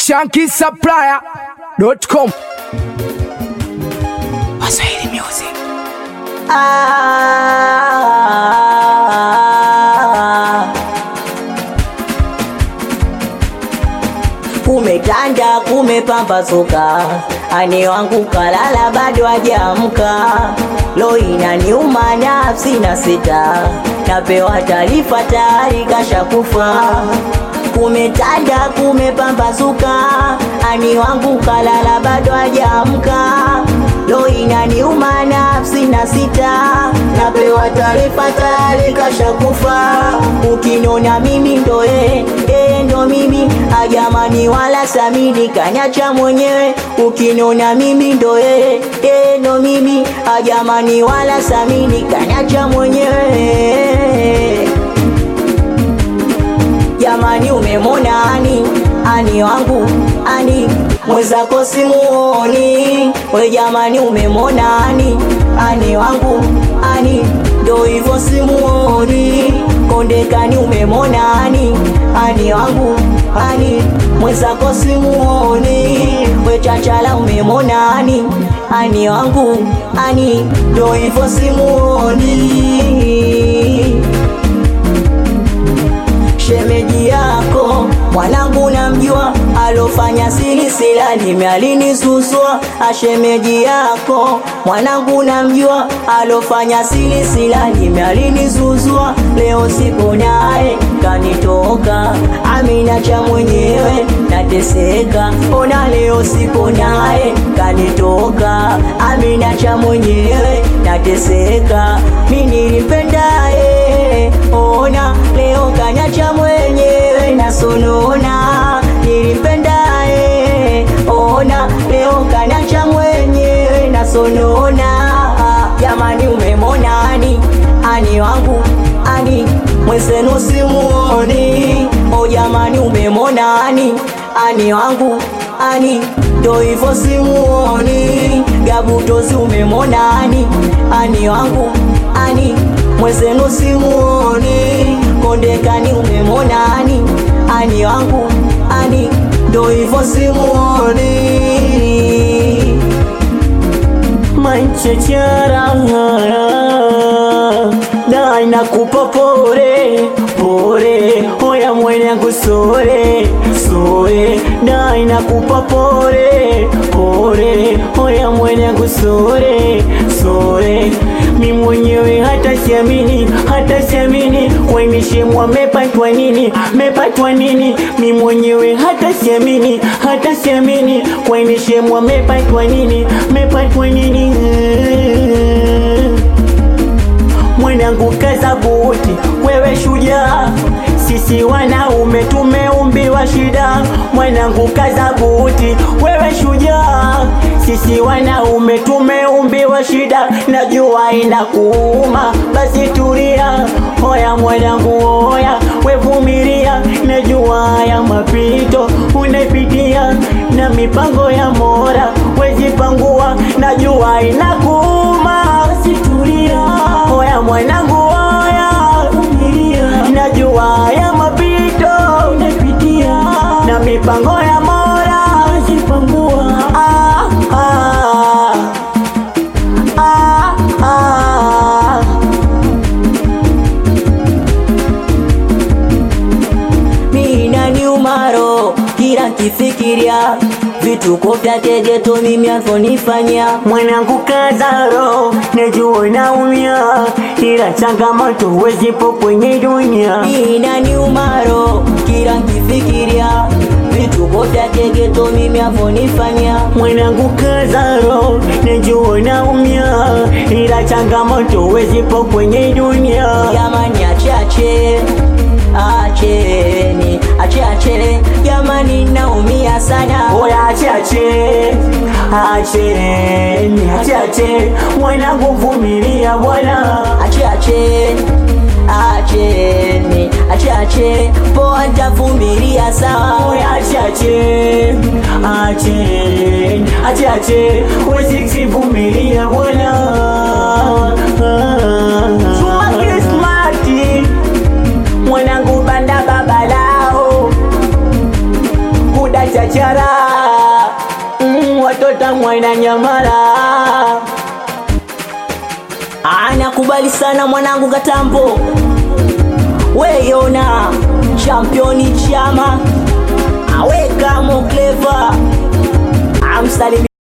shankisupplier.com Waswahili Music. Ah, kumetanda kumepambazuka, ani wangu kalala bado hajaamka, lo inaniuma nafsi na sita, napewa taarifa tayari kashakufa. Kumetanda kumepambazuka, ani wangu kalala bado hajaamka, lo inaniuma nafsi na sita, napewa taarifa tayari kashakufa. Ukinona mimi ndo yeye, yeye ndo mimi, ajamani wala samini kanyacha mwenyewe. Ukinona mimi ndo yeye, yeye ndo mimi, ajamani wala samini kanyacha mwenyewe. Jamani, umemwona ani ani wangu ani mwenzako simuoni we, jamani, umemwona ani ani wangu ani ndo hivyo simuoni kondekani, umemwona ani ani wangu ani mwenzako simuoni we, chachala, umemwona ani ani wangu ani ndo hivyo simuoni shemeji yako mwanangu namjua, alofanya siri sila nimealinizuzua. Ashemeji yako mwanangu namjua, alofanya siri sila nimealinizuzua. Leo sipo naye kanitoka, amina cha mwenyewe nateseka. Ona leo sipo naye kanitoka, amina cha mwenyewe nateseka. Mimi nilipendaye, ona leo kanyacha mwenyewe nasonona. Nilipendaye, ona leo kanyacha mwenyewe nasonona. Jamani, umemwona ani ani wangu ani mwenzenu simuoni. O jamani, umemwona ani ani wangu ani ndo hivyo simuoni. Gabutozi umemwona ani ani wangu ani mwenzenu simuoni. Kondekani umemwona ani ani wangu ani ndo hivyo simuoni. Manchechara na inakupa pore pore, hoya mwenyangu sore sore, na inakupa pore pore, hoya mwenyangu sore sore. Mi mwenyewe hata siamini, hata siamini, wainishemwa mepatwa nini, mepatwa nini? Mi mwenyewe hata siamini, hata siamini, wainishemwa mepatwa nini, mepatwa nini? mwanangu kaza buti, wewe shujaa, sisi wanaume tumeumbiwa shida. Mwanangu kaza buti, wewe shujaa, sisi wanaume tumeumbiwa shida. Najua inakuuma, basi tulia. Hoya mwanangu, hoya wevumilia, najua haya mapito unaipitia, na mipango ya Mola wezipangua. Najua inakuuma, basi tulia. Hoya mwanangu, hoya vumilia, najua haya mapito unaipitia, na mipango ya Mola wezipangua. Ah, ah, ah, ah. mina ni umaro kila kifikiria vituko vya tegeto mimi avyonifanya mwanangu kazaro najua naumia ila changamoto wezipo kwenye dunia mina ni umaro kila kifikiria vituko vya tegeto mimi avyonifanya mwanangu kazaro najua naumia ila changamoto wezipo kwenye dunia jamani achache acheni achache jamani naumia sana oya achache acheni achache mwanangu vumilia bwana achache acheni achache poa ntavumilia sawa oya achache acheni achache wezisivumilia bwana Chuma Krismati mwanangu banda baba lao kudacha biashara mm, watoto mwana nyamala anakubali sana mwanangu katambo weyona championi chama aweka mokleva amsalimi